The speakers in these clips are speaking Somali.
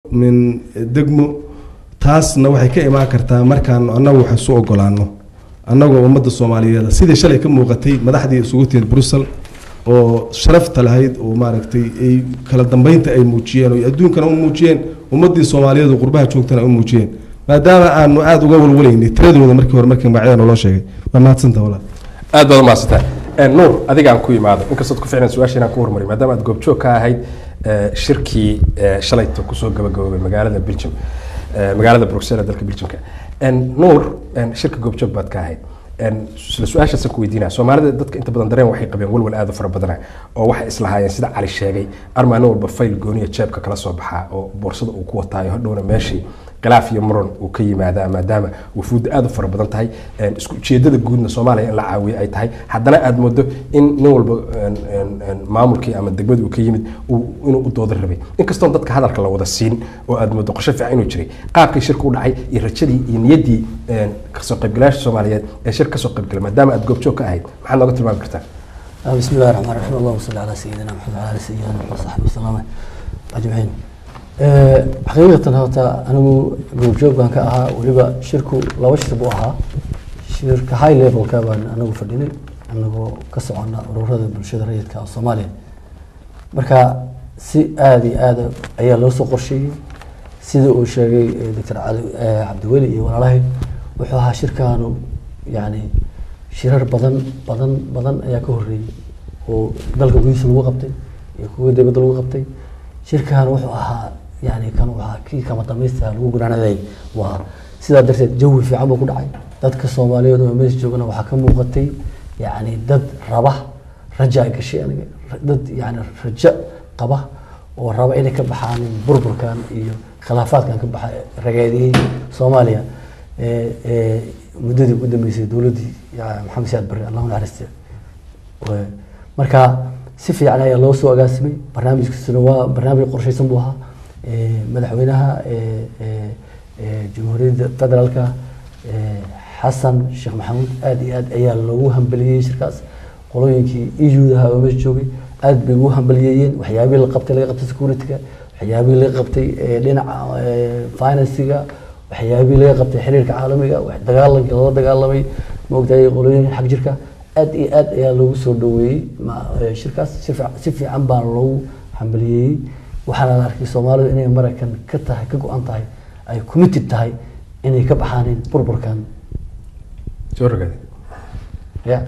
min degmo taasna waxay ka imaan kartaa markaan annagu wax isu ogolaano annagoo ummadda soomaaliyeed sidii shalay ka muuqatay madaxdii isugu timid brussel oo sharafta lahayd oo maaragtay ay kala dambeynta ay muujiyeen oo adduunkana u muujiyeen ummaddii soomaaliyeed oo qurbaha joogtana u muujiyeen maadaama aanu aada uga walwalaynay tiradooda markii hore markii magacyada naloo sheegay waa mahadsanta walaal aad baad umahadsantahay nuur adigaan ku imaado inkastood ku ficlan su-aasha inaan ku hormariy maadaama aad goobjoog ka ahayd eh, shirkii eh, shalayto kusoo gabagaboobay magaalada belgium eh, magaalada bruxelles ee dalka belgiumka En, nuur en, shirka goobjoog baad ka ahayd En, isla su-aashaasaan ku weydiinaya soomaalida dadka inta badan dareen waxay qabeen walwal aad u fara badana oo waxay islahaayeen sida cali sheegay armaalin walba fayl gooniya jeebka kala soo baxaa oo boorsada uu ku wataayo hadhowna meeshii khilaaf iyo muran uu ka yimaadaa maadaama wufuudda aad u fara badan tahay En, isku ujeedada guudna soomaaliya in la caawiyo ay tahay haddana aad moodo in nin walba en, en, en, maamulkii ama degmadii uu ka yimid uu- inuu u dooda rabay inkastoon dadka hadalka la wada siin oo aad moodo qorshe fiican inuu jiray qaabkii shirka u dhacay iyo rajadii iyo niyaddii en, kasoo qaybgalayaasha soomaaliyeed ee shir kasoo qaybgalay maadaama aad goobjoog ka ahayd maxaad nooga tilmaami kartaa آه، بسم الله الرحمن الرحيم اللهم صل على سيدنا محمد وعلى آل سيدنا محمد وصحبه وسلم أجمعين آه، حقيقة هوتا أنا جروب جوب كان كأها ولبا شركو لو شربوا أها شركة هاي ليفل كابان أنا فرديني أنا كسعنا ورورة بالشدة ريد كالصوماليا marka si aada iyo aada ayaa loo soo qorsheeyey sida uu sheegay eh, doctor cali eh, cabdiweli iyo walaalahay wuxuu ahaa shirkaanu yani shirar badan badan badan ayaa ka horreeyey oo dalka gudihiisa lagu qabtay iyo kuwa dibadda lagu qabtay shirkan wuxuu ahaa yani kan uu ahaa kii kama dhamaystiraa lagu gunaanaday waa sidaa darteed jawi fiican buu ku dhacay dadka soomaaliyeed oo meesha joogana waxaa ka muuqatay yani dad raba raja ay gashay aniga dad yani rajo qaba oo raba inay ka baxaan burburkan iyo khilaafaadkan ka baxa rageediyey soomaaliya ee ee muddadii ugu dambeysay dowladdii ya- maxamed siyaad barre allahu naxariiste Wa- marka si fiican ayaa loo soo agaasimay barnaamijkiisuna waa barnaamij qorshaysan buu ahaa Ee, madaxweynaha ee, ee, ee, jamhuuriyadda federaalka ee, xasan sheekh maxamuud aad iyo aad ayaa loogu hambeliyey shirkaas qolooyinkii eudaha oo meesha joogay aad bay ugu hambaliyeeyeen waxyaabihii la qabtay laga qabtay securityga waxyaabihii laga qabtay ee, dhinaca ee, financiga waxyaabihii laga qabtay xiriirka caalamiga wax dagaalankii lala dagaalamay maogtahay qolooyinka xag jirka aad iyo aad ayaa loogu soo dhaweeyey ma- ee, shirkaas si fiic- si fiican baa loogu hambaliyeeyey waxaana la arkay soomaalidu inay maraykan ka tahay ka go-an tahay ay committed tahay inay ka baxaanin burburkan soo rogaade ya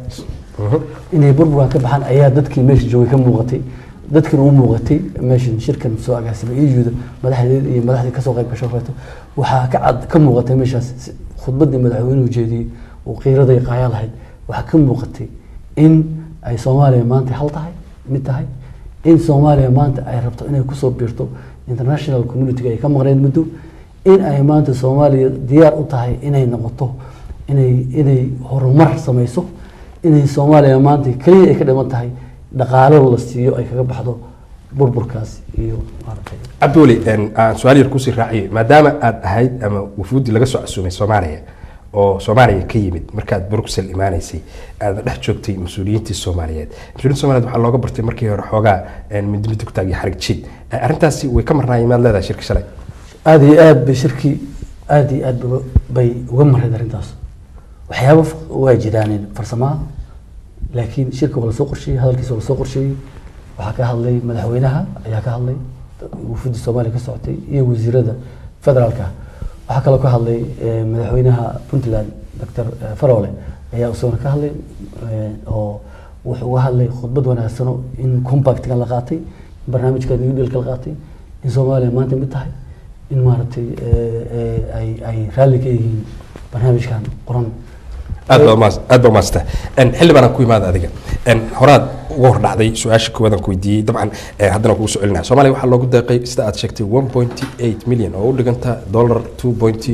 inay burburkan ka baxaan ayaa dadkii meesha joogay ka muuqatay dadkina u muuqatay meeshan shirkan soo agaasimay iyuda madaxdeed iyo madaxdii kasoo qayb gasho reeto waxaa ka cad ka muuqatay meeshaas si- khudbadii madaxweynuhu jeediyey oo qiiraday qaaya lahayd waxaa ka muuqatay in ay soomaaliya maanta hal tahay mid tahay in soomaaliya maanta ay rabto inay kusoo biirto international community ay ka maqnayd muddo in ay maanta soomaaliya diyaar u tahay inay noqoto inay inay horumar samayso inay soomaaliya maanta keliya ay ka dhiman tahay dhaqaalo la siiyo ay kaga baxdo burburkaas iyo maaragtay cabdiweli en, aan su-aal yar kusii raaciyo maadaama aad ahayd ama wufuuddii laga soo casuumay soomaaliya oo soomaaliya ka yimid markaad bruxel imaanaysay aad dhex joogtay mas-uuliyiintii soomaaliyeed mas-uuliyiinta soomaaliyeed waxaa looga bartay markii hore xoogaa en, midi midi ku taag iyo xarig jiid Eh, arrintaasi way ka marnaayeen maad leedahay shirka shalay aada iyo aad bay shirkii aada iyo aad ba- bay uga mareed arrintaas waxyaabo f- waa jiraan farsamaha laakiin shirka waa lasoo qorsheeyey hadalkiisa waa lasoo qorsheeyey waxaa ka hadlay madaxweynaha ayaa ka hadlay wufuudda soomaaliya ka socotay iyo wasiirada federaalka waxaa kaloo ka hadlay eh, madaxweynaha puntland doctor eh, farole ayaa isaguna ka hadlay eh, oo wuxuu uga hadlay khudbad wanaagsano in compactkan la qaatay in barnaamijka new dealka la qaatay in soomaaliya maanta mid tahay in maaragtay eh, eh, ay ay raalli ka yihiin barnaamijkan qoran aad baa umaas- aad baa umaasata xildhibaan aan ku imaada adiga En, horaad uga hor dhacday su-aasha koowaad aan ku weydiiyey dabcan eh, haddana kugu soo celinaya soomaaliya waxaa loogu deeqay sida aad sheegtay one point eight million oo u dhiganta dollar two point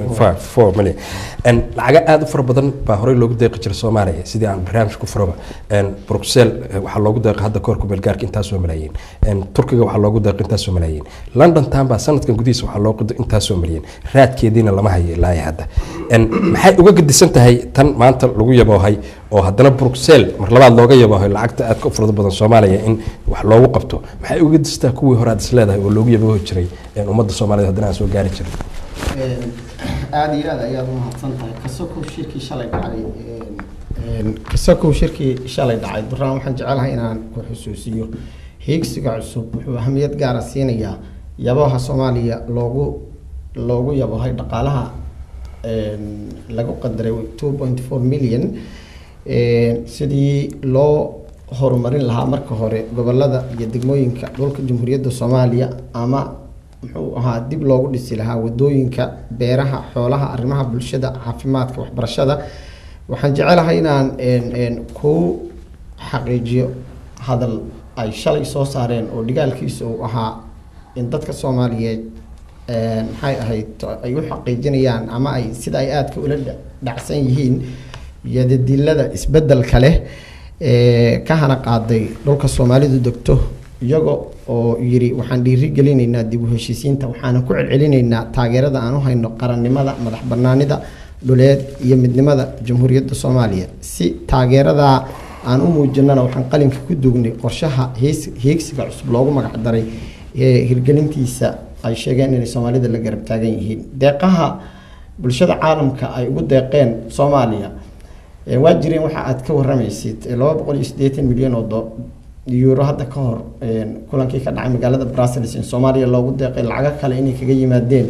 five four million En lacaga aada u fara badan baa horey loogu deeqi jiray soomaaliya sidii aan barnaamij ku furoba En bruxelles eh, waxaa loogu deeqay hadda koorka beelgaarka intaasoo malaayiin En turkiga waxaa loogu deeqay intaasoo malaayiin london tan baa sanadkan gudihiisa waxaa loogu deeqay intaasoo malyan raadkeediina lama hayo ilaa iyo hadda En maxay uga gedisan tahay tan maanta lagu yaboohay oo haddana bruxelles mar labaad looga yaboohay lacagta aadka u farada badan soomaaliya in wax loogu qabto maxay uga gedisan tahay kuwii hore aad is leedahay oo loogu yaboohi jiray en ummadda soomaaliyeed haddana aan soo gaari jirin aada iyo aada ayaad u mahadsan tahay kasokow shirkii shalay dhacay kasokow shirkii shalay dhacay duraan waxaan jecelahay inaan ku xusuusiyo hiigsiga cusub wuxuu ahamiyad gaara siinayaa yabaha soomaaliya loogu loogu yabahay dhaqaalaha lagu qadaray two point four million sidii loo horumarin lahaa marka hore gobolada iyo degmooyinka dhulka jamhuuriyadda soomaaliya ama muxuu ahaa dib loogu dhisi lahaa wadooyinka beeraha xoolaha arrimaha bulshada caafimaadka waxbarashada waxaan jecelahay inaan ku xaqiijiyo hadal ay shalay soo saareen oo dhigaalkiisa uu ahaa in dadka soomaaliyeed maxay ahayd ay u xaqiijinayaan ama ay sida ay aadka ula dhacsan yihiin yadadilada isbedelka leh ka hana qaaday dhulka soomaalidu degto iyaga oo yiri waxaan dhiiri gelinaynaa dib u heshiisiinta waxaana ku celcelinaynaa taageerada aan u hayno qarannimada madax banaanida dhuleed iyo midnimada jamhuuriyadda soomaaliya si taageeradaa aan u muujinana waxaan qalinka ku dugnay qorshaha hiigsiga cusub loogu magac daray ee hirgelintiisa ay sheegeen inay soomaalida la garab taagan yihiin deeqaha bulshada caalamka ay ugu deeqeen soomaaliya waa jireen waxa aad ka waramaysid laba boqol iyo siddeetan milyan oo euro hadda ka hor kulankii ka dhacay magaalada brussels in soomaaliya loogu deeqay lacago kale inay kaga yimaadeen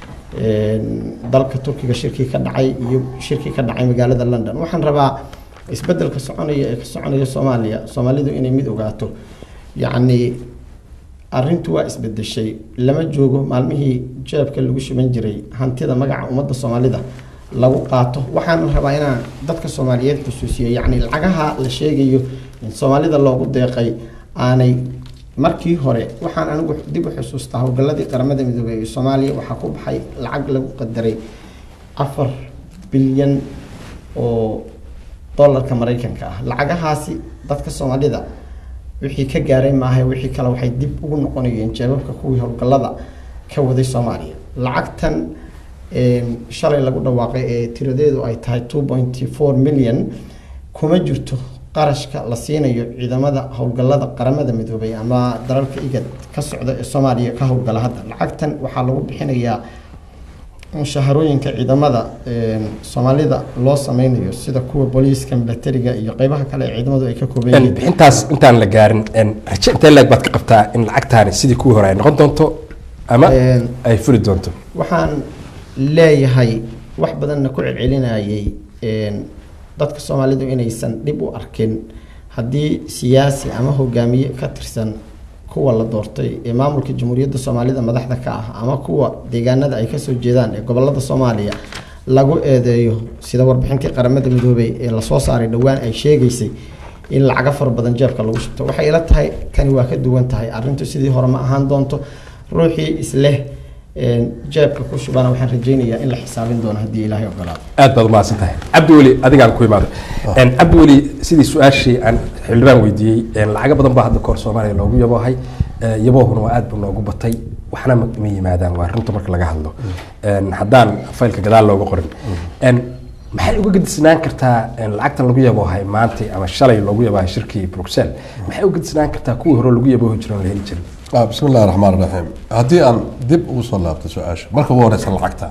dalka turkiga shirkii ka dhacay iyo shirkii ka dhacay magaalada london waxaan rabaa isbedelka soconaya ee ka soconaya soomaaliya soomaalidu inay mid ogaato yacni arrintu waa isbedeshay lama joogo maalmihii jeebka lagu shuban jiray hantida magaca ummadda soomaalida lagu qaato waxaana rabaa inaan dadka soomaaliyeed xusuusiyo yacni lacagaha la sheegayo in soomaalida loogu deeqay aanay markii hore waxaan anigu dib u xusuustaa howlgalladii qaramada midoobey ee soomaaliya waxaa ku baxay lacag lagu qadaray afar bilyan oo dollarka maraykanka ah lacagahaasi dadka soomaalida wixii ka gaaray maaha wixii kale waxay dib ugu noqonayeen jeebabka kuwii howlgallada ka waday soomaaliya lacagtan shalay lagu dhawaaqay ee tiradeedu ay tahay two point four million kuma jirto qarashka la siinayo ciidamada howlgallada qaramada midoobay ama dalalka igad ka socda ee soomaaliya ka howlgala hadda lacagtan waxaa lagu bixinayaa mushaharooyinka ciidamada soomaalida loo sameynayo sida kuwa booliiska milatariga iyo qeybaha kale ee ciidamadu ay ka kooban yihiin bixintaas intaan la gaarin raje intee leeg baad ka qabtaa in lacagtaani sidii kuwii hore ay noqon doonto ama ay fuli doonto waxaan leeyahay wax badanna ku celcelinayay dadka soomaalidu inaysan dhib u arkin haddii siyaasi ama hogaamiye ka tirsan kuwa la doortay ee maamulka jamhuuriyadda soomaalida madaxda ka ah ama kuwa deegaanada ay kasoo jeedaan ee gobolada soomaaliya lagu eedeeyo sida warbixintii qaramada midoobey ee lasoo saaray dhowaan ay sheegaysay in lacaga fara badan jeebka lagu shubto waxay ila tahay kani waa ka duwan tahay arrintu sidii hore ma ahaan doonto ruuxii isleh jeebka ku shubana waxaan rajaynayaa in la xisaabin doono haddii ilaahay ogolaado aad baad umahadsan tahay cabdiweli adigaan ku imaado cabdiweli sidii su-aashii aan xildhibaan weydiiyey lacago badan baa hadda kahor soomaaliya loogu yaboohay yaboohuna waa aad buu noogu batay waxna ma yimaadaan waa runta marka laga hadlo haddaan faylka gadaal looga qorin maxay uga gedisnaan kartaa lacagtan lagu yaboohay maanta ama shalay loogu yaboohay shirkii bruxelles maxay uga gedisnaan kartaa kuwii hore lagu yaboohi jiray oo la heli jiray bismi illahi raxmaan raxiim haddii aan dib ugu soo laabto su-aasha marka ugu horeysa lacagta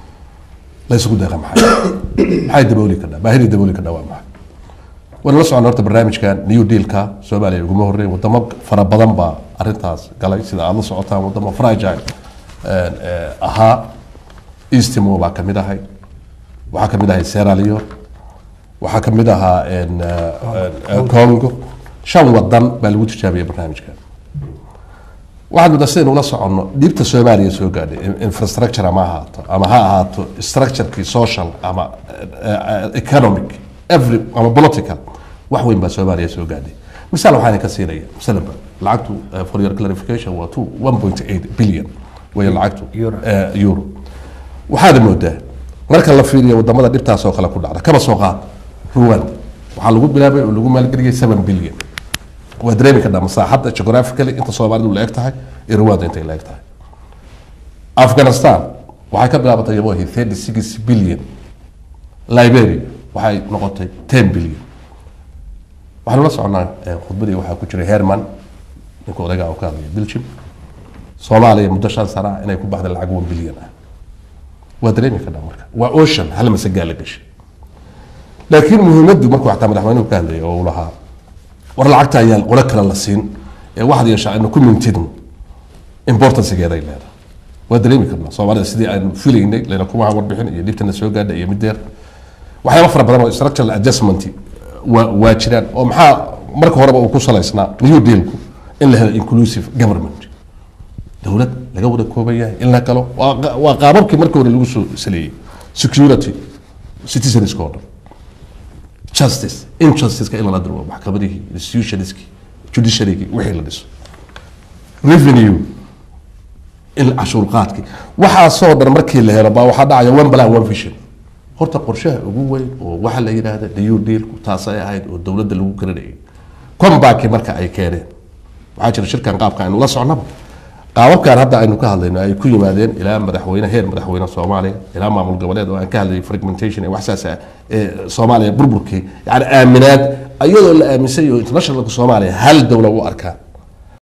la isugu deeqa maxay maxay dabooli kadhaa baahidii dabooli kadhaa waa maxay waan la socon horta barnaamijkan new dealka soomaaliya uguma horreyn wadamo fara badan baa arrintaas galay sida aad la socotaan wadamo fragile ahaa eastimo baa kamid ahay waxaa kamid ahay sierra leone waxaa kamid ahaa congo shan wadan baa lagu tijaabiyay barnaamijkan waxaad muddaa sidaynu ula soconno dhiibta soomaaliya soo gaadhay infrastructure ama ahaato ama ha ahaato structurekii social ama economic every ama political wax weyn baa soomaaliya soo gaadhay misaal waxaan ka siinaya masalanba lacagtu for your clarification waa two one point eight billion way lacagtu euro waxaad moodaa marka la fiiriyo wadamada dhibtaas oo kale ku dhacda kaba soo qaad ruwanda waxaa lagu bilaabay oo lagu maalgeliyay seven billion waa dareemi kadhaa masaaxadda geographically inta soomaalidu la eg tahay iyo ruwanda intay la eg tahay afghanistan waxay ka bilaabatay yabohi thirty six billion liberia waxay noqotay ten billion waxaanu la soconaa eh, khudbadii waxaa ku jiray herman ninka odayga oo ka hadlaya belgium soomaaliya muddo shan sana ah inay ku baxday lacag one billion ah waa dareemi kadhaa marka waa ocean hal masagaa la gashay laakiin muhiimaddu markuu xataa madaxweynuhu ka hadlayay oo uu lahaa war lacagta ayaa qolo kale la siin ee waxaad yeeshaa aynu ku mintidno importancegeeday leedahay waa dareemi karnaa soomaalida sidii aynu filaynay layna kuma warbixin iyo dhibtana soo gaadha iyo mideer waxyaaba fara badan oo structural adjustment waa waa jiraan oo maxaa marka horeba uu ku salaysnaa new dealku in la helo inclusive government dowlad laga wada kooban yahay in la galo waa qa- waa qaababkii markii hore lagu soo saleeyey security citizenska oo dhan justice injusticeka in lala diro maxkamadihii institutionskii judiciarygii wixii la dhiso revenue in cashuur qaadkii waxaasoo dhan markii la helo baa waxaa dhacaya one plan one vision horta qorshaha ugu weyn oo waxa la yidhaahda new dealku taasay ahayd oo dowladda lagu garanayay comebackii marka ay keeneen waxaa jira shirkan qaabka aynu la socnaba qaababkan hadda aynu ka hadlayno ay ku yimaadeen ilaa madaxweyne heer madaxweyne soomaaliya ilaa maamul goboleed oo aan ka hadlayay fragmentation ee wax saas ah ee soomaaliya burburkii yani aaminaad iyadoo la aaminsan yaho internationalka soomaaliya hal dowla u arkaa